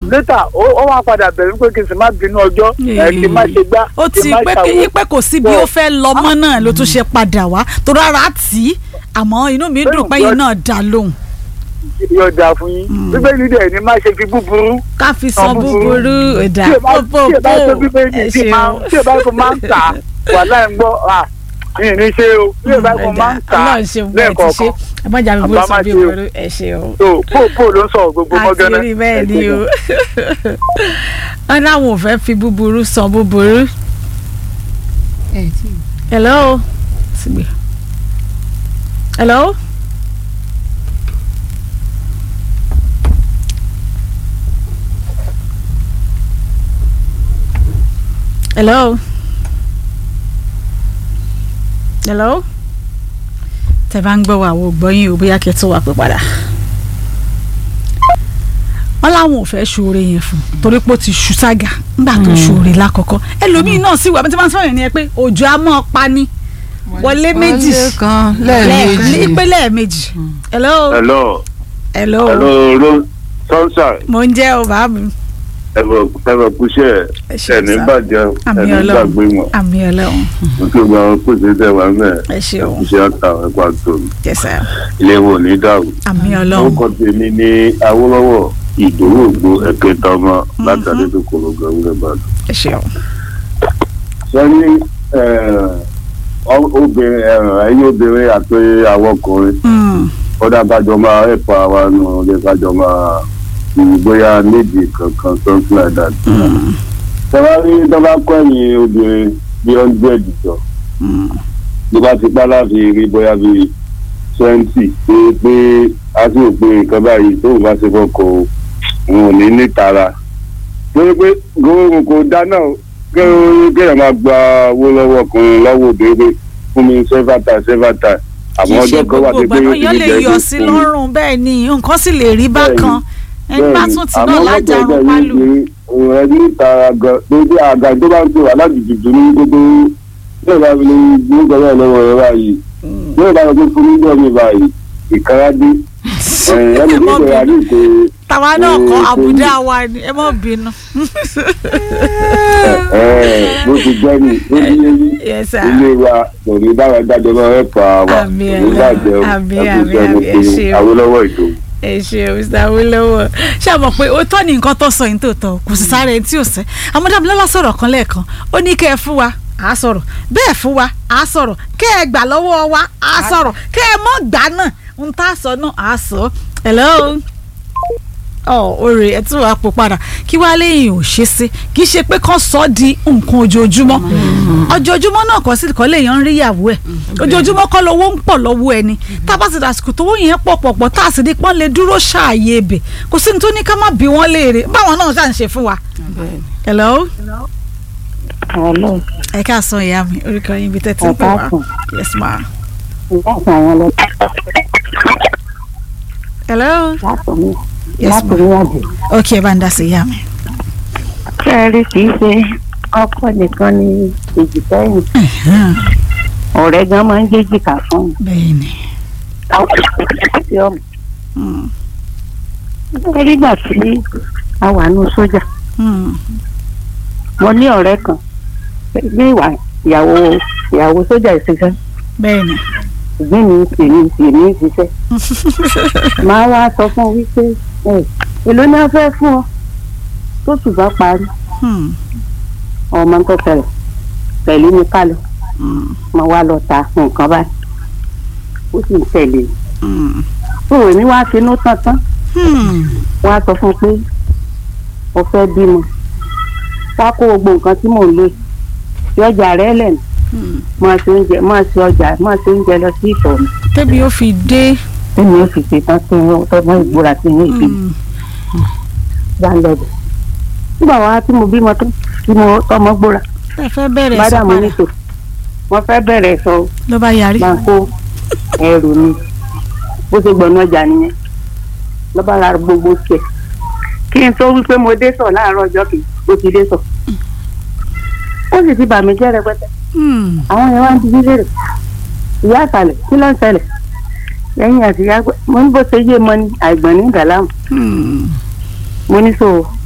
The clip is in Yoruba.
létà ó ó wá padà bẹ̀rù pé kí n sì má bínú ọjọ́ ẹ̀ kí n má ṣe gbá ó kí ti n má pé ṣàwo. kí pé kò sí bí ó fẹ́ lọ mọ́ náà ló tún ṣe padà wá tó rárá tì í àmọ́ inú mi dùn pé yín náà dá lóhùn yóò dáa fún yín bíbélì dẹ̀ ni má ṣe fi búburú ká fi san san búburú. búburú ẹ̀dá tí ẹ bá pò tí ẹ bá tó pò bíbélì ẹ tí ẹ máa ṣeun tí ẹ bá tó máa ń tà wà láì gbọ́ à yìí ní ṣe o tí ẹ bá tó máa ń tà ọlọ́run ṣe bẹ́ẹ̀ ti ṣe lẹ́ẹ̀kọ̀ọ̀kan ẹ má jà mí bó Àbá sọ má bí ṣe o. òwúrọ̀ ẹ ṣeun. tó pò pò ló ń sọ̀rọ̀ gbogbo àti mọ́gánná rí bẹ́ẹ̀ ni o wọn láwọn ò fẹ́ fi búburú san búburú. hello Sígbè. hello. hello. hello. tẹ bá ń gbọ́ wa àwọn ògbọ́yìn ò bóyá kẹ́ tó wà pé padà wọn láwọn ò fẹ́ ṣoore yẹn fún un torí pé ó ti ṣu ságà nígbà tó ṣoore lákọ̀ọ́kọ́ ẹlòmíín náà sì wà bí tí wọ́n sọ̀rọ̀ yẹn ni ẹ pé òjò á mọ́ ọ pa ni wọlé méjì wọlé kan lẹ́ẹ̀kan lẹ́ẹ̀mejì ní pé lẹ́ẹ̀mejì hello hello hello hello ro sunshine mo ń jẹ́ o bàá mi ẹ̀fọ̀ ẹ̀fọ̀ kúṣẹ́ Ẹ ṣé, ẹ̀ní sir. bàjẹ́ Àmì ẹ̀ní Ọlọ́run. gbàgbé wọn àmì ọlọ́run nítorí gba àwọn pèsè tẹ̀ wá mẹ́ ẹ ṣeun iṣẹ́ àtà ẹ̀kọ́ àtò jẹ́sẹ̀ ilé wo ní dàrú. àmì ọlọ́run orúkọ tèmi ní awólọ́wọ̀ ìdòwò ògbó ẹ̀kẹta ọmọ látàrí tó kòrò gàwúrẹ́ bàdàn. ẹ ṣeun sẹ́ni obìnrin ẹ̀yìn obìnrin àti àwọn ọkùnrin Mm, kódà kájọ máa ẹ̀pọ̀ àwa nù lè kájọ máa fi bóyá méjì kankan something like that. mm, tọ́lá rí tọ́lá kọ́ ẹ̀yìn obìnrin bí hundred jọ mm. ló bá ti pa láti rí bóyá bí twenty pé pé a sì rò pé nǹkan báyìí tóun bá ṣe fọkọ òun ò ní nítara torí pé gbogbo kò dáná kéèyàn máa gba owó lọ́wọ́ ọkùnrin lọ́wọ́ obìnrin fún mi several times several times kì àmọ́ í ṣe ọjọ́ kan wà gbogbo pé ìgbà pé náà yóò lè yọ sí lọ́rùn bẹ́ẹ̀ ni nǹkan sì lè rí bákan ẹni bá tún ti náà lájàrún pálù òun ẹni ìtara gan lójú àga tó bá ń pè wá láti dùdú ní gbogbo bí ìbá fi lè ní gbọ́dọ̀ lọ́wọ́ rẹ báyìí bí ìbá fi fún níjọ́ mi báyìí ìkara dé ẹni Ẹ tó mọ́ ń bẹ̀rẹ̀ bínú. àdé ìpè tàwa náà kọ Ee, àbùdá wa ni ẹ má bínú. bó ti gbẹ́ ni ó ní yéyí Yes, sir. ilé wa kò ní báwa dájọ́ náà ẹ̀ pa wa kò Àmín, ní bàjẹ́ o àmín, ẹ kú àmín, iṣẹ́ mo àmín, ẹ pe ṣeun. Awólọ́wọ̀ Ìdòwú. ẹ ṣe mr awolowo ṣé àmọ̀ pé ó tọ́ ní nǹkan tó sọ yìí tó tọ́ kò sì sáré ẹni tí ò sẹ́ amúdábílọ́lá sọ̀rọ̀ kan lẹ́ẹ̀kan ó ní kẹ́ ẹ fún wa à á sọ̀rọ̀ bẹ́ẹ̀ fún wa à á sọ̀rọ̀ kẹ́ ẹ gbà lọ́wọ́ wa à á sọ̀rọ̀ kẹ́ ẹ mọ́ gbà náà ń tá a sọ náà à á sọ hello ọ òrè ẹ tún wàá pò padà kí wàá léyìn ò ṣe sí kì í ṣe pé kán sọ ọ́ di nǹkan ojoojúmọ́ ojoojúmọ́ náà kọ́ sí kọ́ léèyàn ń rí ìyàwó ẹ̀ ojoojúmọ́ kọ́ lówó ń pọ̀ lọ́wọ́ ẹni tá a bá ti dàsìkò tó yẹn pọ̀ pọ̀ pọ̀ tá a sì di pọ́n lè dúró ṣààyè ebè kò sí ní tó ní ká má bí wọ́n léèrè báwọn náà ṣà ń ṣe fún wa. hello Hello, ẹ ká sọ ìyá mi orúkọ yín ibi tẹ́tí ń pè wá yes ma. láti àwọn lọ hello láti ní yes láti ma ní àjò. ok ẹ bá ń dá sí ìyá mi. Ṣé ẹ rí kì í ṣe ọkọ nìkan ní èjì sẹ́yìn? Ọ̀rẹ́ gan máa ń jẹ́jìká fún un. bẹ́ẹ̀ ni. Àwọn ìṣẹ̀lẹ̀ tí ọmọ. Mm, Ṣé nígbà tí a wà ní sójà? mm, Mo ní ọ̀rẹ́ kan ní ìwà ìyàwó ìyàwó sójà ìṣiṣẹ́. bẹ́ẹ̀ ni. Ìgbín mi tèmi tèmi ṣiṣẹ́. Màá wá sọ fún un wípé ẹ̀ èló ni wọ́n fẹ́ fún ọ tó sì bá parí. Mm, ọmọ tó fẹlẹ pẹ̀lú mi ká lọ mm, mo wá lọ ta nǹkan báyìí ó sì ń tẹ̀lé mm, òwe mi wá finú tán tán mm. wọ́n á sọ fún un pé mo fẹ́ bímọ wá kó gbogbo nǹkan tí mò ń lò sí ọjà rẹ lẹ́nu Mm. máa ṣe oúnjẹ máa ṣe ọjà máa ṣe oúnjẹ lọ sí ìtọ̀ mi tẹ́bi ó fi dé. tẹ́mi ó fi ṣe tán sí inú tọ́mọ ìgbóra sí inú ìbí Mm, bá ń lọ bẹ̀. nígbà wá tí mo bímọ tán tí mo tọmọ gbóra ẹ fẹ́ bẹ̀rẹ̀ sọ bádàmú padà nítò wọ́n fẹ́ bẹ̀rẹ̀ sọ ló bá yarí. máa kó ẹrù mi bó ṣe gbọ̀nà ọjà nìyẹn lọ́ba ra gbogbo tiẹ̀ kí n tó wí pé mo dé sọ láàárọ̀ ọjọ́ kìí ó ti dé sọ ó sì ti bà mí jẹ́ rẹpẹtẹ Mm, àwọn yẹn wá ń dijú léèrè ìyá àtàlẹ̀ kí ló ń ṣẹlẹ̀ lẹ́yìn àti ìyá gbẹ mo ní bó ṣe yé mọ ní àìgbọ̀n ní gàlámù mm, mo ní so